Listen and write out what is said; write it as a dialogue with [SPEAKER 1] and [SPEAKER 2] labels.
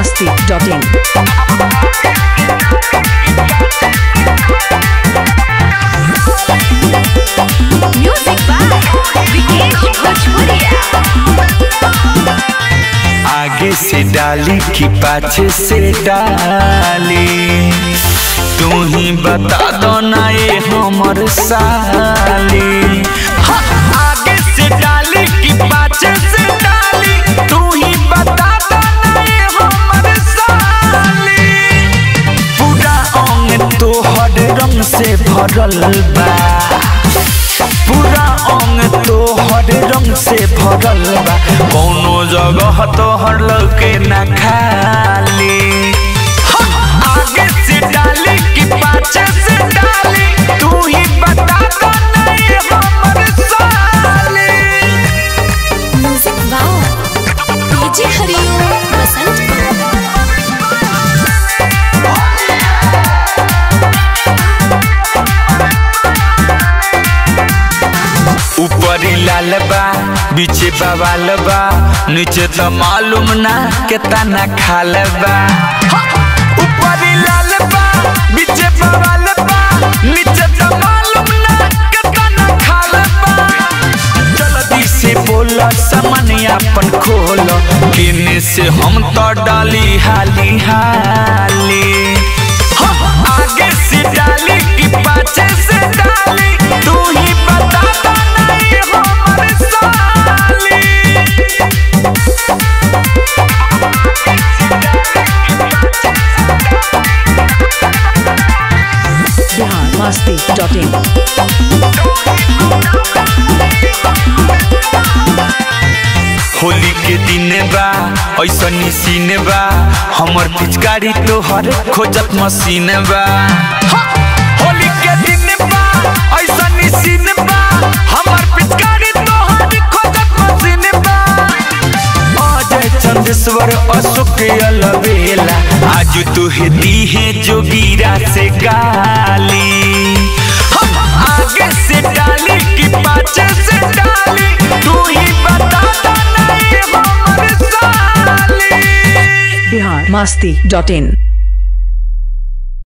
[SPEAKER 1] biharmasti.in
[SPEAKER 2] Music by Vikesh Bhojpuria.
[SPEAKER 3] आगे से डाली कि पाछे से डाली तू ही बता दो ना ये हमर साली हाँ, आगे से डाली कि पाछे से डाली तू ही बता दो ना ये हमर साली पूरा अंग तोहर रंग से भरल बा पूरा अंग तोहर रंग से भरल बा कौनो जगह तोहर लौके ना खाली हाँ, आगे से डाली कि पाछे से डाली तू ही बता दो ना ये हमर साली
[SPEAKER 2] Music by DJ Hariom Basant.
[SPEAKER 3] ऊपरी लाल बा बीचे बवाल बा नीचे तो मालूम ना केतना खाल बा हाँ, ऊपरी लाल बा बीचे बवाल बा नीचे तो मालूम ना केतना खाल बा जल्दी से बोला सामान अपन खोल किने से हम तो डाली हाली हाली हाँ, आगे से डाली कि पाछे से डाली तू ही बता दो ना ये हमर साली
[SPEAKER 1] biharmasti.in
[SPEAKER 3] होली के दिन बा ऐसा सीन बा हमर पिचकारी तोहर खोजत मशीन बा हाँ, होली के दिन बा ऐसा सीन बा हमर पिचकारी तोहर खोजत मशीन बा अजय चंदेश्वर अशोक अलबेला आज तू हे दी है जोगीरा से गाली हम आगे से डाली कि पाछे से डाली तू ही बता दो ना ये हमर साली
[SPEAKER 1] biharmasti.in